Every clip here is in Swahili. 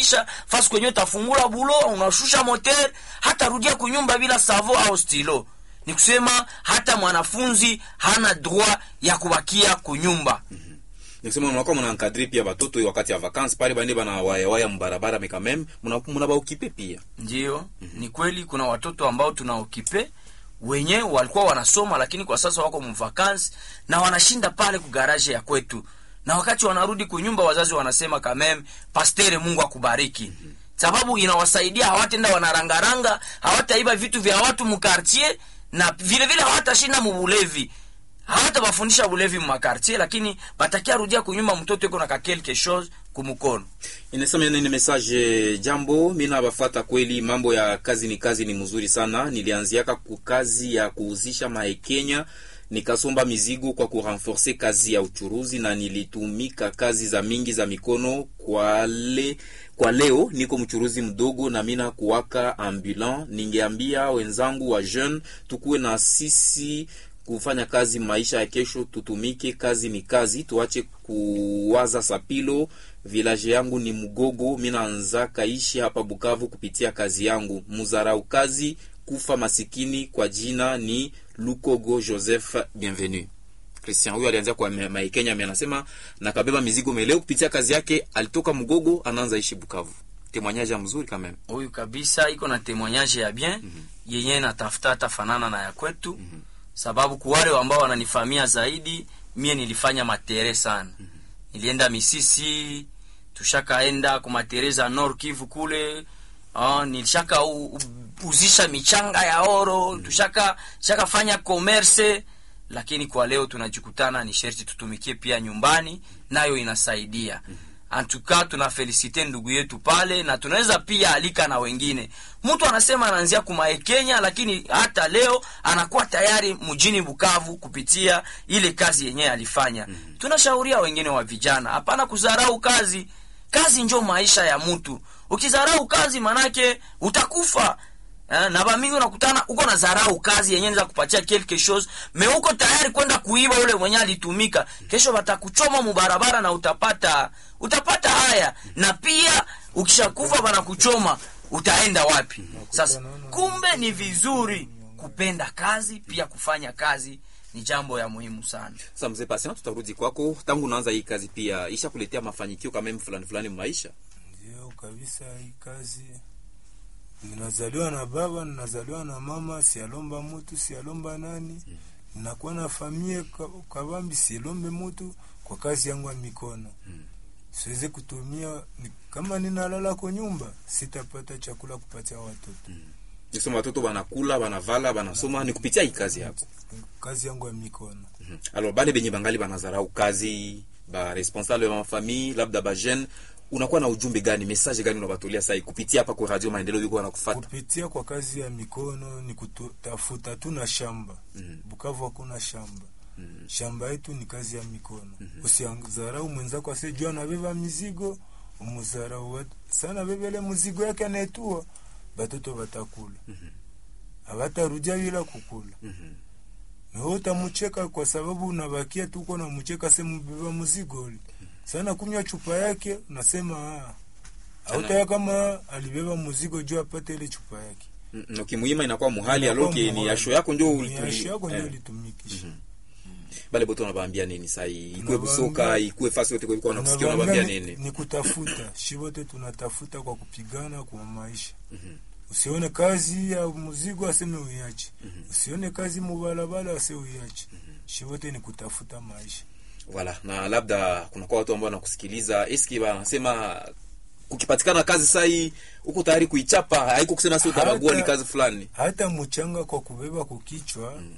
kisha fasi kwenye utafungula bulo unashusha moteur hata rudia kunyumba bila savo au stilo ni kusema hata mwanafunzi hana droit ya kubakia kunyumba nikusema mnakuwa mnankadri pia batoto wakati ya vacances pale bande bana wayawaya mbarabara mais quand même mna mna baokipe pia ndiyo ni kweli kuna watoto ambao tunaokipe wenye walikuwa wanasoma lakini kwa sasa wako mvakansi na wanashinda pale kugaraje ya kwetu na wakati wanarudi kunyumba wazazi wanasema kamem pastere mungu akubariki sababu inawasaidia hawatenda wanarangaranga hawataiba vitu vya watu mkartier na vile vile hawatashinda mubulevi hawatawafundisha bulevi mumakartier lakini batakia rudia kunyumba mtoto iko na ka quelque chose kumukono inasema nini message jambo mi nabafata kweli mambo ya kazi ni kazi ni mzuri sana nilianziaka ku kazi ya kuuzisha maekenya nikasomba mizigo kwa kurenforce kazi ya uchuruzi na nilitumika kazi za mingi za mikono kwa le, kwa leo niko mchuruzi mdogo na mina kuwaka ambulant ningeambia wenzangu wa jeune tukuwe na sisi kufanya kazi maisha ya kesho tutumike kazi ni kazi tuache kuwaza sapilo village yangu ni mgogo minaanza kaishi hapa bukavu kupitia kazi yangu muzarau kazi kufa masikini kwa jina ni lukogo joseph bienvenu christian huyo alianzia kwa Ma- maikenya mi anasema nakabeba mizigo meleo kupitia kazi yake alitoka mgogo anaanza ishi bukavu temwanyaji mzuri kameme huyu kabisa iko na temoignage ya bien mm-hmm. yenye natafuta hata fanana na ya kwetu mm-hmm. sababu kuwale ambao wananifamia zaidi mie nilifanya matere sana mm-hmm. nilienda misisi tushakaenda kumatere za nord kivu kule uh, nilishaka u, u, uzisha michanga ya oro mm-hmm. tushaka shakafanya commerce lakini kwa leo tunajikutana ni sherti tutumikie pia nyumbani nayo inasaidia mm-hmm antuka tunafelisite ndugu yetu pale na tunaweza pia alika na wengine mtu anasema anaanzia kumae kenya lakini hata leo anakuwa tayari mjini bukavu kupitia ile kazi yenyewe alifanya mm-hmm. tunashauria wengine wa vijana hapana kudharau kazi kazi njo maisha ya mtu ukidharau kazi manake utakufa Eh, na bamingi unakutana uko na zarau kazi yenyewe za kupatia quelque chose me uko tayari kwenda kuiba ule mwenye alitumika kesho watakuchoma mubarabara na utapata utapata haya na pia ukishakufa banakuchoma utaenda wapi sasa kumbe ni vizuri kupenda kazi pia kufanya kazi ni jambo ya muhimu sana sasa mzee pasina tutarudi kwako tangu unaanza hii kazi pia isha kuletea mafanikio kama fulani fulani maisha ndio kabisa hii kazi ninazaliwa na baba ninazaliwa na mama sialomba mutu sialomba nani mm. ninakuwa na famie kabambi sielombe mutu kwa kazi yangu ya mikono mm. siweze kutumia ni, kama ninalala kwa nyumba sitapata chakula kupatia watoto mm. nisema watoto banakula banavala banasoma ni kupitia hii kazi yako kazi yangu ya mikono mm-hmm. alors bale benye bangali banazarau kazi ba responsable ya mafamille labda ba jeune unakuwa na ujumbe gani message gani unabatolea sai kupitia hapa kwa radio maendeleo yuko wanakufuata kupitia kwa kazi ya mikono ni kutafuta tu na shamba mm. bukavu hakuna shamba mm. shamba yetu ni kazi ya mikono mm-hmm. usianzarau mwenzako asijua anabeba mizigo umuzarau sana bebele mzigo yake anaetua batoto batakula abatarudia mm-hmm. bila kukula mm-hmm. nawe utamucheka kwa sababu unabakia tuko na mucheka semu beba mzigo ule sana kunywa chupa yake unasema autaya kama alibeba mzigo juu apate ile chupa yake mm, ukimuima inakuwa muhali aloke ni yasho yako ndio yasho yako ndio ulitumikisha bale boto unabaambia nini sai ikue busoka ikue fasi yote kwa unakusikia unabaambia nini ni kutafuta shi wote tunatafuta kwa kupigana kwa maisha mm-hmm. usione kazi ya mzigo aseme uiache mm-hmm. usione kazi mubalabala ase uiache mm-hmm. shi wote ni kutafuta maisha wala na labda kunakuwa watu ambao wanakusikiliza eski wanasema kukipatikana kazi sai uko tayari kuichapa haiko kusema si utabagua ni kazi fulani hata mchanga kwa kubeba kukichwa mm.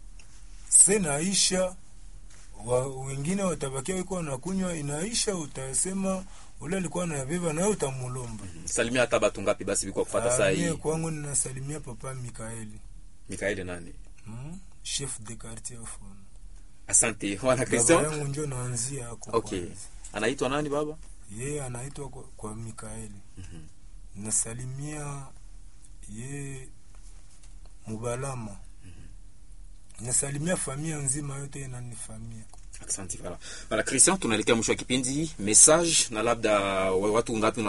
se naisha wa, wengine watabakia wiko wanakunywa inaisha utasema ule alikuwa anabeba naye utamulomba mm. salimia hata batu ngapi basi biko kufuata saa hii kwangu ninasalimia papa Mikaeli Mikaeli nani mm? chef de quartier of asante wana Christian yangu ndio naanzia hapo okay anaitwa nani baba yeye anaitwa kwa, kwa Mikaeli mm-hmm. nasalimia ye Mubalama mm-hmm. nasalimia familia nzima yote inanifamia asante bana bana Christian tunaelekea mwisho wa kipindi message na labda watu ngapi